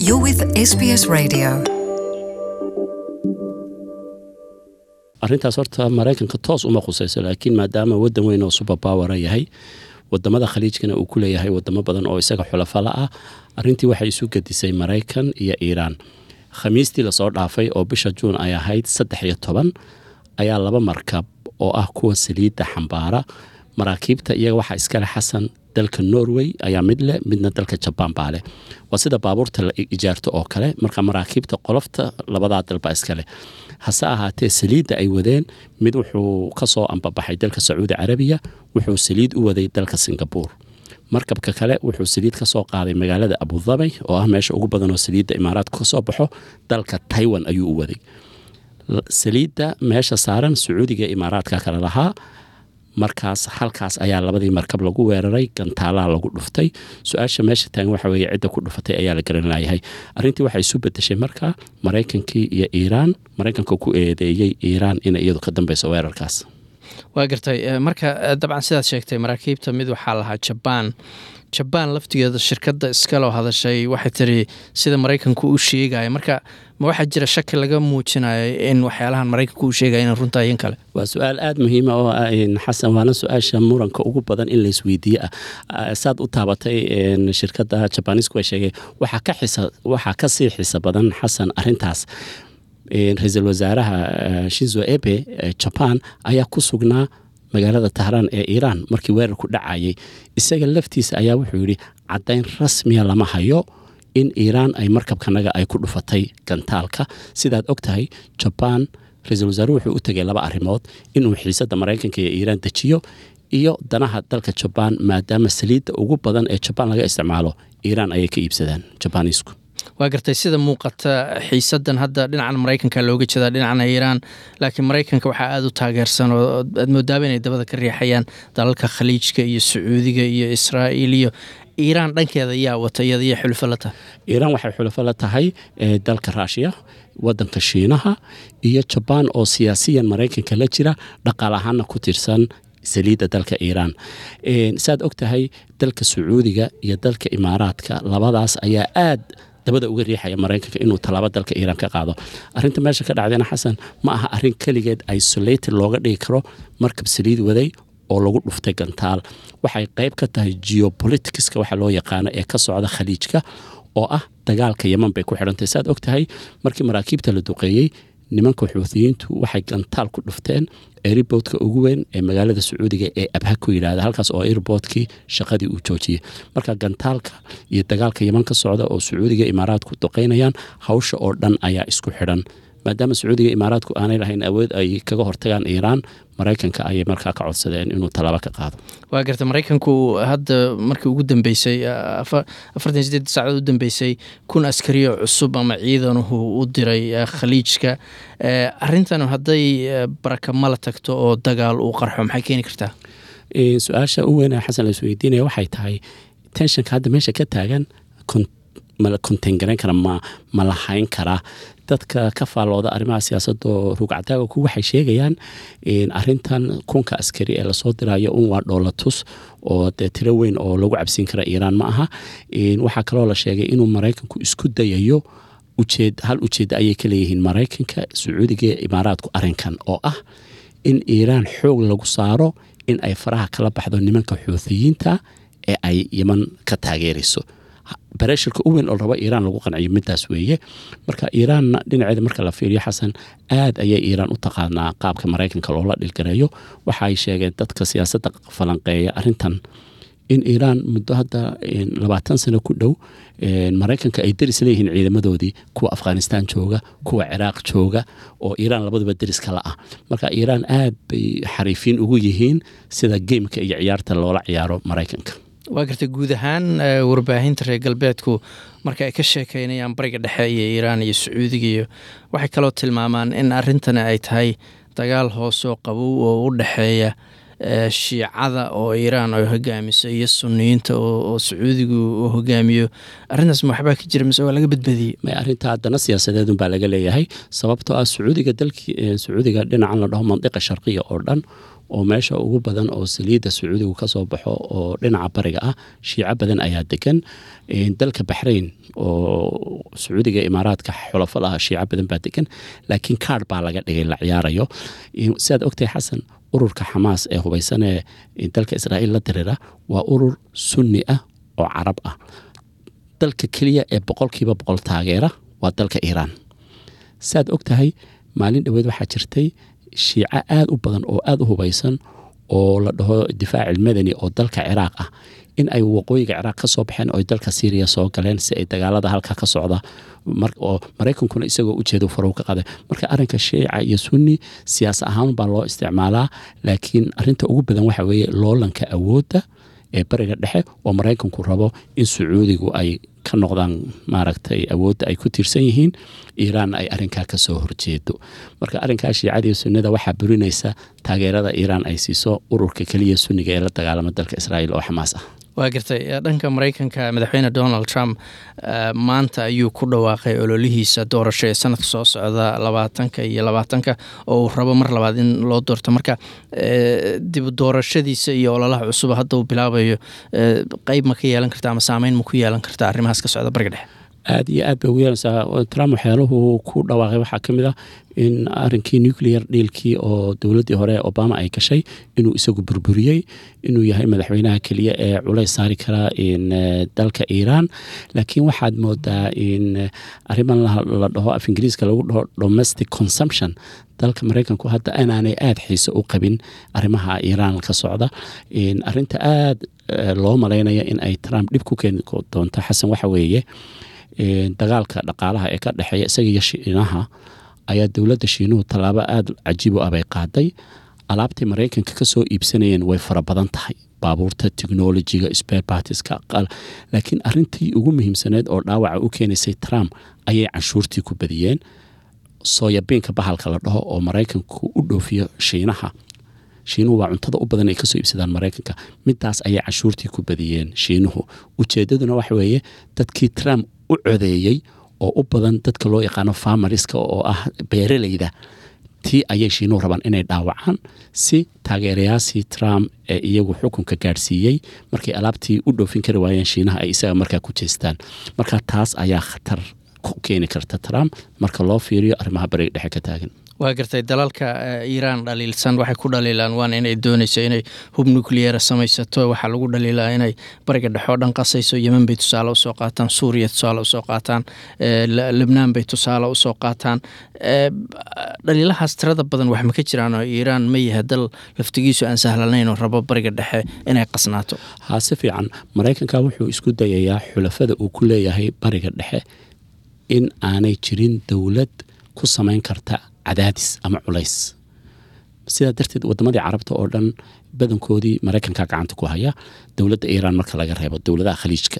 You're with SBS Radio. arrintaas horta maraykanka toos uma khusayso laakiin maadaama wadan weyn oo superpowera yahay wadamada khaliijkana uu ku leeyahay wadamo badan oo isaga xulafala ah arrintii waxay isu gedisay maraykan iyo iiraan khamiistii lasoo dhaafay oo bisha juun ay ahayd saddex iyo toban ayaa laba markab oo ah kuwa saliidda xambaara maraakiibta iyaga waxaa iskale xasan dalka norway ayaa mid leh midna dalka jabaan baa leh waa sida baabuurta la ijaarto oo kale marka maraakiibta qolofta labadaa dalba iskale hase ahaatee saliidda ay wadeen mid wuxuu kasoo ambabaxay dalka sacuudi carabiya wuxuu saliid u waday dalka singabuur markabka kale wuxuu saliid ka soo qaaday magaalada abudabay oo ah meesha ugu badanoo saliidda imaaraadka kasoo baxo dalka taiwan ayuu u waday saliidda meesha saaran sacuudiga imaaraadka kale lahaa markaas halkaas ayaa labadii markab lagu weeraray gantaalaa lagu dhuftay su-aasha meesha taagan waxa weeye cidda ku dhufatay ayaa la garan layahay arrintii waxay isu bedeshay marka maraykankii iyo iiraan maraykanka ku eedeeyey iiraan inay iyadu ka dambeyso weerarkaas waa gartay marka dabcan sidaad sheegtay maraakiibta mid waxaa lahaa jabaan jabaan laftigeeda shirkadda iskaloo hadashay waxay tiri sida maraykanku u sheegaya marka ma waxaa jira shaki laga muujinayo in waxyaalahan maraykanku u sheegaya ina runtaa in kale waa su-aal aada muhiima oo ah xasan waana su-aasha muranka ugu badan in laisweydiiye ah saad u taabatay shirkadda jabanisku way sheegay waxaa kasii xiso badan xasan arintaas ra-iisul wasaaraha shinzo ebe jaban ayaa ku sugnaa magaalada tahraan ee iiraan markii weerarku dhacayay isaga laftiisa ayaa wuxuu yidhi caddayn rasmiya lama hayo in iiraan ay markabkanaga ay ku dhufatay gantaalka sidaad og tahay jabaan ra-iisul wasaaruhu wuxuu u tegay laba arrimood inuu xiisadda maraykanka iyo iiraan dejiyo iyo danaha dalka jabaan maadaama saliidda ugu badan ee jabaan laga isticmaalo iiraan ayay ka iibsadaan jabaaniisku waa gartay sida muuqata xiisadan hadda dhinacan maraykanka looga jeedaa dhinacana iiraan laakiin maraykanka waxaa aada u taageersan oo aad moodaaba inay dabada ka riixayaan dalalka khaliijka iyo sacuudiga iyo israa'iil iyo iiraan dhankeeda yaa wata iyada iyo xulufo la tahay iiraan waxay xulufo la tahay dalka raashiya wadanka shiinaha iyo jabaan oo siyaasiyan maraykanka la jira dhaqaal ahaana ku tirsan saliidda dalka iiraan saad og tahay dalka sacuudiga iyo dalka imaaraadka labadaas ayaa aad dabada uga riixaya maraykanka inuu tallaabo dalka iiraan ka qaado arrinta meesha ka dhacdayna xasan ma aha arrin keligeed isolated looga dhigi karo markab saliid waday oo lagu dhuftay gantaal waxay qayb ka tahay geopoliticska waxa loo yaqaano ee ka socda khaliijka oo ah dagaalka yeman bay ku xidhantahy saad og tahay markii maraakiibta la duqeeyey nimanka xuutiyiintu waxay gantaal ku dhufteen airboodka ugu weyn ee magaalada sacuudiga ee abha ku yidhahda halkaas oo airboodkii shaqadii uu joojiyey marka gantaalka iyo dagaalka yeman ka socda oo sacuudiga imaaraadku duqeynayaan hawsha oo dhan ayaa isku xidhan maadaama sacuudiga imaaraadku aanay lahayn awood ay kaga hortagaan iiraan maraykanka ayay markaa ka codsadeen inuu tallaabo ka qaado waa garta maraykanku hadda markii ugu dambeysay afartan sideed saacadood u dambeysay kun askariyo cusub ama ciidanuhu u diray khaliijka arrintan hadday baraka mala tagto oo dagaal uu qarxo maxay keeni kartaa su-aasha u weyn xasan la isweydiinaya waxay tahay tenshanka hadda meesha ka taagan mala konteengarayn kara ma ma lahayn karaa dadka ka faallooda arrimaha siyaasadda oo rugcadaaga ku waxay sheegayaan arintan kunka askari ee lasoo dirayo un waa dhoolatus oo dee tiro weyn oo lagu cabsiin kara iiraan ma aha waxaa kaloo la sheegay inuu maraykanku isku dayayo ujeed hal ujeedda ayay ka leeyihiin maraykanka sacuudiga iyo imaaraadku arrinkan oo ah in iiraan xoog lagu saaro in ay faraha kala baxdo nimanka xuuthiyiinta ee ay yeman ka taageerayso bareshirka u weyn oo rabo iiraan lagu qanciyo midaas weeye marka iiraanna dhinaceeda marka la fiiriyo xasan aad ayay iiraan u taqaanaa qaabka maraykanka loola dhilgareeyo waxaay sheegeen dadka siyaasadda falanqeeya arrintan in iiraan muddo hadda labaatan sano ku dhow maraykanka ay deris leeyihiin ciidamadoodii kuwa afghanistan jooga kuwa ciraaq jooga oo iiraan labaduba deris kala ah marka iiraan aad bay xariifiin ugu yihiin sida geemka iyo ciyaarta loola ciyaaro maraykanka waa gartay guud ahaan warbaahinta reer galbeedku marka ay ka sheekeynayaan bariga dhexe iyo iiraan iyo sacuudiga iyo waxay kaloo tilmaamaan in arrintani ay tahay dagaal hoosoo qabow oo u dhexeeya shiicada oo iiraan ay hogaamiso iyo suniyiinta oo sacuudigu uu hogaamiyo arrintaas ma waxbaa ka jira mise waa laga badbadiyey may arrinta haddana siyaasadeedun baa laga leeyahay sababtoo ah sacuudiga dalkii sacuudiga dhinacan la dhaho mandiqa sharqiya oo dhan oo meesha ugu badan oo saliidda sacuudigu ka soo baxo oo dhinaca bariga ah shiico badan ayaa degan dalka baxrayn oo sacuudiga imaaraadka xulafada ah shiico badan baa degan laakiin kaadh baa laga dhigay la ciyaarayo sidaad ogtahay xasan ururka xamaas ee hubaysan ee dalka israa'iil la dirira waa urur sunni ah oo carab ah dalka keliya ee boqolkiiba boqol taageera waa dalka iiraan saad og tahay maalin dhoweed waxaa jirtay shiico aada u badan oo aada u hubaysan oo la dhaho difaac ilmadani oo dalka ciraaq ah in ay waqooyiga ciraaq ka soo baxeen oo dalka syriya soo galeen si ay dagaalada halka ka socda oo maraykankuna isagoo ujeedo farow ka qaday marka arrinka shiica iyo sunni siyaas ahaan baa loo isticmaalaa laakiin arinta ugu badan waxa weeye loolanka awoodda ee bariga dhexe oo maraykanku rabo in sacuudigu ay ka noqdaan maaragtay awoodda ay ku tiirsan yihiin iiraanna ay arrinkaa ka soo horjeedo marka arrinkaa shiicadii sunnada waxaa burinaysa taageerada iiraan ay siiso ururka keliya sunniga ee la dagaalama dalka israa'iil oo xamaas ah waa gartay dhanka maraykanka madaxweyne donald trump maanta ayuu ku dhawaaqay ololihiisa doorasho ee sanadka soo socda labaatanka iyo labaatanka oo uu rabo mar labaad in loo doorto marka dib doorashadiisa iyo ololaha cusub hadda uu bilaabayo qeyb ma ka yeelan karta ama saameyn ma ku yeelan karta arrimahaas ka socda bariga dhexe aada iyo aad bay ugu yeelanaysaa trump waxyaaluhu ku dhawaaqay waxaa ka mid ah in arrinkii nuclear dhiilkii oo dowladdii hore obama ay gashay inuu isagu burburiyey inuu yahay madaxweynaha keliya ee culays saari kara in dalka iiraan laakiin waxaad moodaa in arriman la dhaho af ingiriiska lagu dhaho domestic consumption dalka maraykanku hadda inaanay aada xiise u qabin arrimaha iiraan ka socda arinta aada loo malaynaya in ay trump dhib ku keeni doonto xasan waxa weeye dagaalka dhaqaalaha ee ka dhexeeya isaga iyo shiinaha ayaa dowladda shiinuhu tallaabo aada cajiib u ah bay qaaday alaabtay maraykanka ka soo iibsanayeen way fara badan tahay baabuurta technolojiga sperbartiska laakiin arintii ugu muhiimsaneed oo dhaawaca u keenaysay trump ayay canshuurtii ku badiyeen sooyabiinka bahalka la dhaho oo maraykanku u dhoofiyo shiinaha shiinuhu waa cuntada u badan ay kasoo iibsadaan maraykanka midaas ayay canshuurtii ku badiyeen shiinuhu ujeedaduna waxa weeye dadkii trump u codeeyey oo u badan dadka loo yaqaano farmariska oo ah beeraleyda tii ayay shiinuhu rabaan inay dhaawacaan si taageerayaashii trump ee iyagu xukunka gaadhsiiyey markay alaabtii u dhoofin kari waayeen shiinaha ay isaga markaa ku jeestaan marka taas ayaa khatar ku keeni karta trump marka loo fiiriyo arrimaha bariga dhexe ka taagan waa gartay dalalka iiraan dhaliilsan waxay ku dhaliilaan waana inay doonayso inay hub nucleera samaysato waxaa lagu dhaliilaa inay bariga dhexoo dhan qasayso yemen bay tusaale usoo qaataan suuriya tusaale usoo qaataan lebnaan bay tusaale usoo qaataan dhaliilahaas tirada badan wax ma ka jiraan oo iiraan ma yahay dal laftigiisu aan sahlanayn oo rabo bariga dhexe inay qasnaato haa si fiican maraykanka wuxuu isku dayayaa xulafada uu ku leeyahay bariga dhexe in aanay jirin dowlad ku samayn karta cadaadis ama culays sidaa darteed wadamadii carabta oo dhan badankoodii maraykanka gacanta ku haya dowladda iiraan marka laga reebo dowladaha khaliijka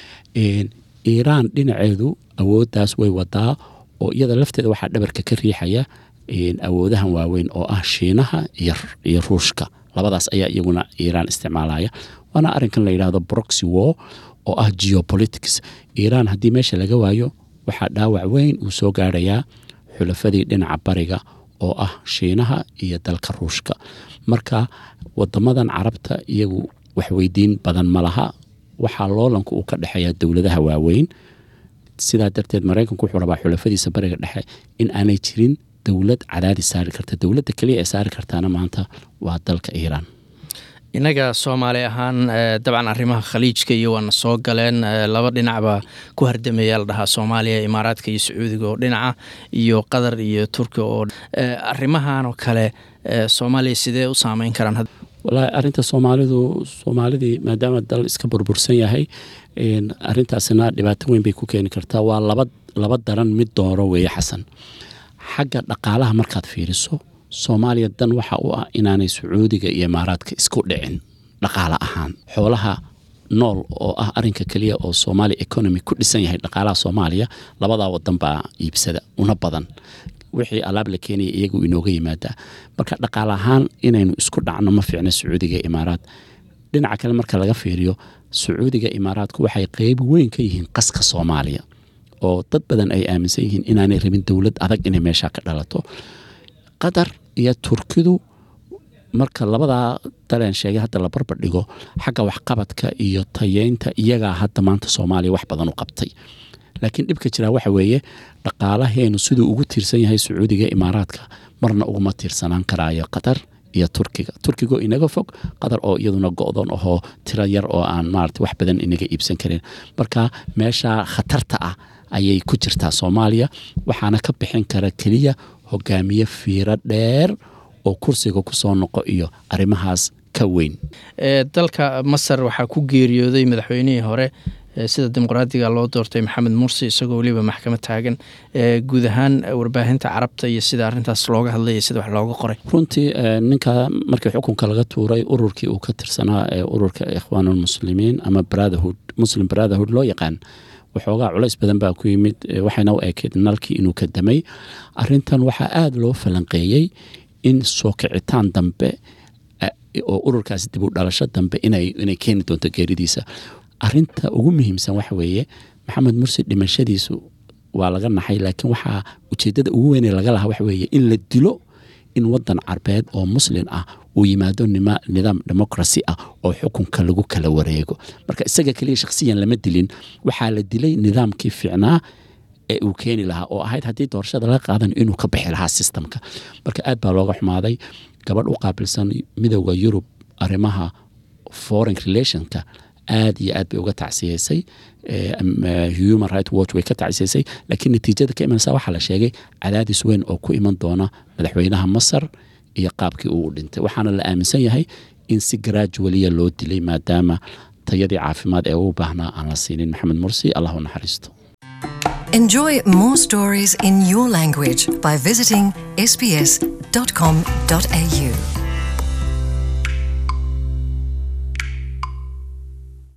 iiraan dhinaceedu awooddaas way wadaa oo iyada lafteeda waxaa dhabarka ka riixaya awoodahan waaweyn oo ah shiinaha iyo ruushka labadaas ayaa iyaguna iiraan isticmaalaya waana arrinkan la yidhaahdo broxy war oo ah geopolitics iiraan haddii meesha laga waayo waxaa dhaawac weyn uu soo gaarayaa xulafadii dhinaca bariga oo ah shiinaha iyo dalka ruushka marka wadamadan carabta iyagu waxweydiin badan ma laha waxaa loolanku uu ka dhexeeya dowladaha waaweyn sidaa darteed maraykanku wuxuu rabaa xulafadiisa bariga dhexe in aanay jirin dowlad cadaadis saari karta dowladda keliya ee saari kartaana maanta waa dalka iiraan innaga soomaali ahaan dabcan arrimaha khaliijka iyo waana soo galeen laba dhinacba ku hardamaya la dhahaa soomaaliya imaaraadka iyo sacuudiga oo dhinaca iyo qatar iyo turkiya oo arrimahan oo kale soomaaliya sidee u saameyn karaan wallaahi arrinta soomaalidu soomaalidii maadaama dal iska burbursan yahay arrintaasina dhibaato weyn bay ku keeni kartaa waa laba laba daran mid dooro weeye xasan xagga dhaqaalaha markaad fiiriso soomaaliya dan waxa u ah inaanay sacuudiga iyo imaaraadka isku dhicin dhaqaale ahaan xoolaha nool oo ah arinka keliya oo somalia economy ku dhisan yahay dhaqaalaha soomaaliya labadaa wadan baa iibsada una badan wixii alaab la keenaya iyagu inooga yimaadaa marka dhaqaale ahaan inaynu isku dhacno ma fiicno sacuudiga iyo imaaraad dhinaca kale marka laga fiiriyo sacuudiga imaaraadku waxay qeyb weyn ka yihiin qaska soomaaliya oo dad badan ay aaminsan yihiin inaanay rabin dowlad adag inay meesha ka dhalato qatar iyo turkidu marka labadaa daleen sheegay hadda la barbar dhigo xagga waxqabadka iyo tayeynta iyagaa hadda maanta soomaaliya wax badan u qabtay laakiin dhibka jiraa waxa weeye dhaqaalaheenu siduu ugu tiirsan yahay sacuudiga imaaraadka marna uguma tiirsanaan karaayo qatar iyo turkiga turkigo inaga fog qatar oo iyaduna go-doon ahoo tiro yar oo aan maarata wax badan inaga iibsan karin marka meesha khatarta ah ayay ku jirtaa soomaaliya waxaana ka bixin kara keliya hogaamiye fiiro dheer oo kursiga kusoo noqo iyo arrimahaas ka weyn dalka masar waxaa ku geeriyooday madaxweynihii hore sida dimuqraadiga loo doortay maxamed mursi isagoo weliba maxkamad taagan guud ahaan warbaahinta carabta iyo sida arintaas looga hadlay iyo sida wax looga qoray runtii ninka markii xukunka laga tuuray ururkii uu ka tirsanaa ee ururka ikhwaanulmuslimiin ama brotherhood muslim brotherhood loo yaqaan waxoogaa culays badan baa ku yimid waxayna u ekeyd nalkii inuu ka damay arintan waxaa aada loo falanqeeyey in soo kicitaan dambe oo ururkaas dib u dhalasho dambe inay keeni doonto geeridiisa arinta ugu muhiimsan waxa weeye maxamed mursi dhimashadiisu waa laga naxay laakiin waxaa ujeedada ugu weynee laga lahaa waxa weeye in la dilo in wadan carbeed oo muslin ah uu yimaado nidaam democracy ah oo xukunka lagu kala wareego marka isaga keliya shakhsiyan lama dilin waxaa la dilay nidaamkii fiicnaa ee uu keeni lahaa oo ahayd haddii doorashada laga qaadan inuu ka bixi lahaa sistamka marka aad baa looga xumaaday gabadh u qaabilsan midooda yurub arrimaha foreign relationka aad iyo aad bay uga tacsiyeysay human right watch way ka tacsiyeysay laakiin natiijada ka imanaysa waxaa la sheegay cadaadis weyn oo ku iman doona madaxweynaha masar iyo qaabkii uu dhintay waxaana la aaminsan yahay in si gradualiya loo dilay maadaama tayadii caafimaad ee uu baahnaa aan la siinin maxamed mursi allah u naxariisto Enjoy more stories in your language by visiting sbs.com.au.